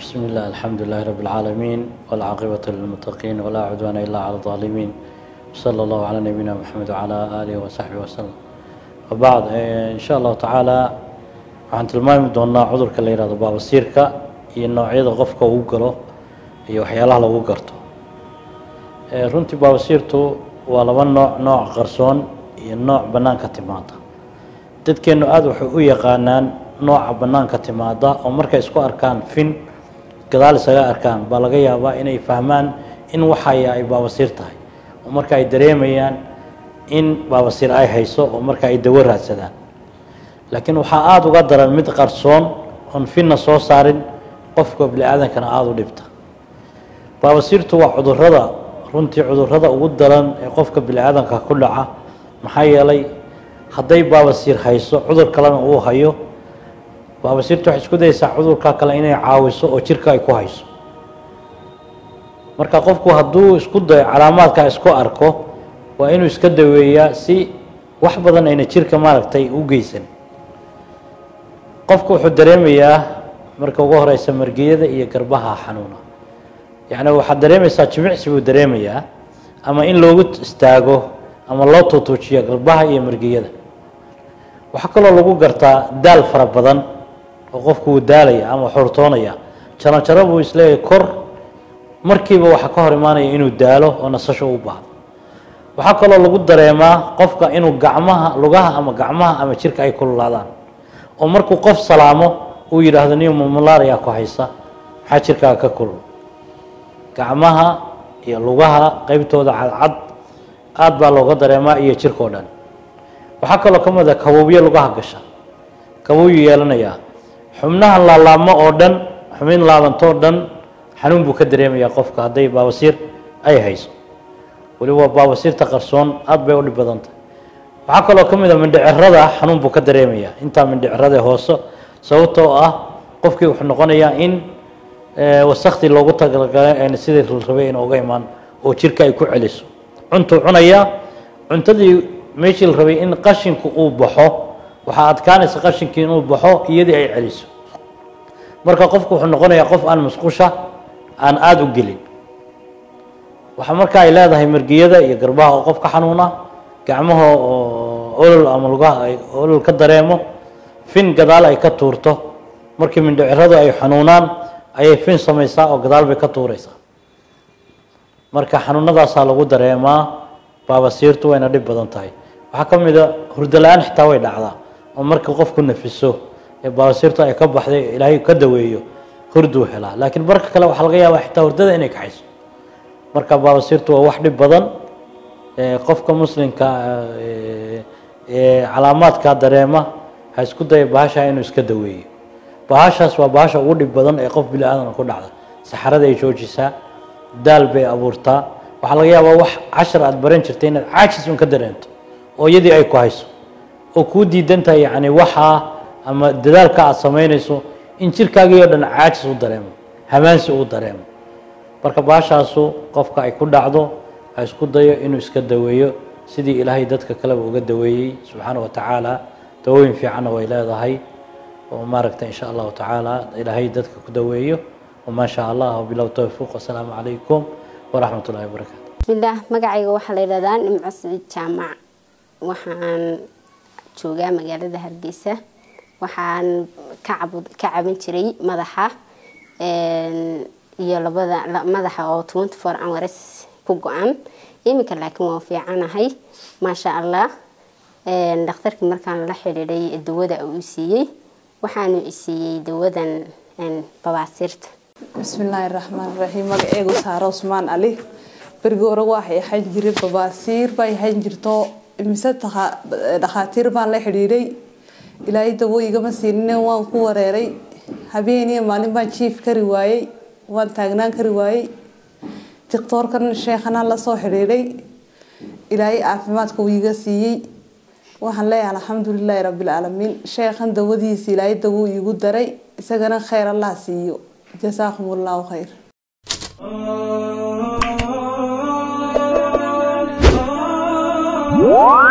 بسم الله الحمد لله رب العالمين والعاقبة للمتقين ولا عدوان إلا على الظالمين صلى الله على نبينا محمد وعلى آله وصحبه وسلم وبعد إن شاء الله تعالى waxaan tilmaami doonaa cudurka la yihahdo baabasiirka iyo noocyada qofka uu galo iyo waxyaalaha lagu garto runtii baabasiirtu waa laba nooc nooc qarsoon iyo nooc bannaanka timaada dadkeennu aada waxay u yaqaanaan nooca bannaanka timaada oo markay isku arkaan fin gadaal isaga arkaan baa laga yaabaa inay fahmaan in waxaya ay baabasiir tahay oo marka ay dareemayaan in baabasiir ay hayso oo marka ay dawo raadsadaan laakiin waxaa aada uga daran mid qarsoon oon finna soo saarin qofka bini-aadankana aada u dhibta baabasiirtu waa cudurada runtii cudurada ugu daran ee qofka bini-aadanka ku dhaca maxaa yeelay hadday baabasiir hayso cudur kalena uu hayo baabasiirtu waxay isku dayeysaa cudurka kale inay caawiso oo jirka ay ku hayso marka qofku hadduu isku dayo calaamaadka isku arko waa inuu iska daweeyaa si wax badan ayna jirka maaragtay u geysan qofku wuxuu dareemayaa marka ugu horeysa margiyada iyo garbaha xanuuna yacni waxaad dareemaysaa jimicsi buu dareemayaa ama in loogu istaago ama loo tuutuujiyo garbaha iyo margiyada waxaa kaloo lagu gartaa daal fara badan oo qofku uu daalaya ama xurtoonaya jaro jaro buu isleeyahay kor markiiba waxaa ka hor imaanaya inuu daalo oo nasasho u baahdo waxaa kaloo lagu dareemaa qofka inuu gacmaha lugaha ama gacmaha ama jirka ay kululaadaan oo markuu qof salaamo uu yidhaahdo niyo mamalaria ku haysa maxaa jirkaaga ka kulul gacmaha iyo lugaha qeybtooda cadcad aada baa looga dareemaa iyo jirkao dhan waxaa kaloo ka mid a kabuubyo lugaha gasha kabuuyu yeelanayaa xubnaha laalaabmo oo dhan xubin laabantoo dhan xanuun buu ka dareemayaa qofka hadday baabasiir ay hayso weliba baabasiirta qarsoon aada bay u dhib badantah waxaa kaloo ka mid a mindhicirada xanuun buu ka dareemayaa intaa mindhicirada hoose sababtoo ah qofkii wuxuu noqonayaa in wasaktii loogu talagalay sidii la rabay in uga imaan oo jirka ay ku celiso cuntuu cunayaa cuntadii meeshii la rabay in qashinku uu baxo waxaa adkaanaysa qashinkii inuu baxo iyadii ay celiso marka qofku wuxuu noqonayaa qof aan musqusha aan aada u gelin waxaa marka ay leedahay margiyada iyo garbaha oo qof ka xanuuna gacmaha oo olol ama lugaha ay olol ka dareemo fin gadaal ay ka tuurto markii mindhiciradu ay xanuunaan ayay fin samaysaa oo gadaal bay ka tuuraysaa marka xanuunadaasaa lagu dareemaa baabasiirtu wayna dhib badan tahay waxaa ka mid a hurdo la-aan xitaa way dhacdaa oo marka qofku nafiso ee baabasiirtu ay ka baxday ilaahay ka daweeyo hurduu helaa laakiin marka kale waxaa laga yaabaa xitaa hurdada inay kaxayso marka baabasiirtu waa wax dhib badan qofka muslimka calaamaadka dareema ha isku daya bahasha inuu iska daweeyo bahashaas waa bahasha ugu dhib badan ee qof bini aadan ku dhacda saxarada ay joojisaa daal bay abuurtaa waxaa laga yaabaa wax cashar aada baran jirtay inaad caajis un ka dareento oo iyadii ay ku hayso oo kuu diidan tahay yacni waxaa ama dadaalka aada samaynayso in jirkaagii oo dhan caajis u dareemo hamaansi uu dareemo marka bahashaasu qofka ay ku dhacdo ha isku dayo inuu iska daweeyo sidii ilaahay dadka kaleba uga daweeyey subxaana wa tacaala dawooyin fiicanna way leedahay oo maaragta in sha allahu tacaala ilaahay dadka ku daweeyo wamaa shaa allah wabilow towfiiq wasalaamu calaykum waraxmat ullahi wabarakaatu bismillaah magacayga waxaa la yidhahdaa nimco siciid jaamac waxaan joogaa magaalada hargeysa waxaan ka cabud ka caban jiray madaxa iyo labada madaxa oo twenty four hours ku go-an iminka laakiin waan fiicanahay maasha allah dhakhtarkii markaan la xidhiiday dawada uu siiyey waxaanu isiiyey dawadan babaasiirta bismillaahi raxmaan raxiim magaceegu saaro usmaan ali berigii hore waxay ahaan jiray babaasiir bay ahaan jirto mise dhakhaatiir baan la xidhiidhay ilaahay dawo igama siinin waan ku wareeray habeeniyo maalin baan jiif kari waayey waan taagnaan kari waayey diktoorkan sheekhanaa lasoo xidhiidhay ilaahay caafimaadka uu iga siiyey waxaan leeyahay alxamdulilaahi rabbilcaalamiin sheekhan dawadiisa ilaahay dawo iigu daray isagana kheyr allah siiyo jasaakum allahu khayr Whoa!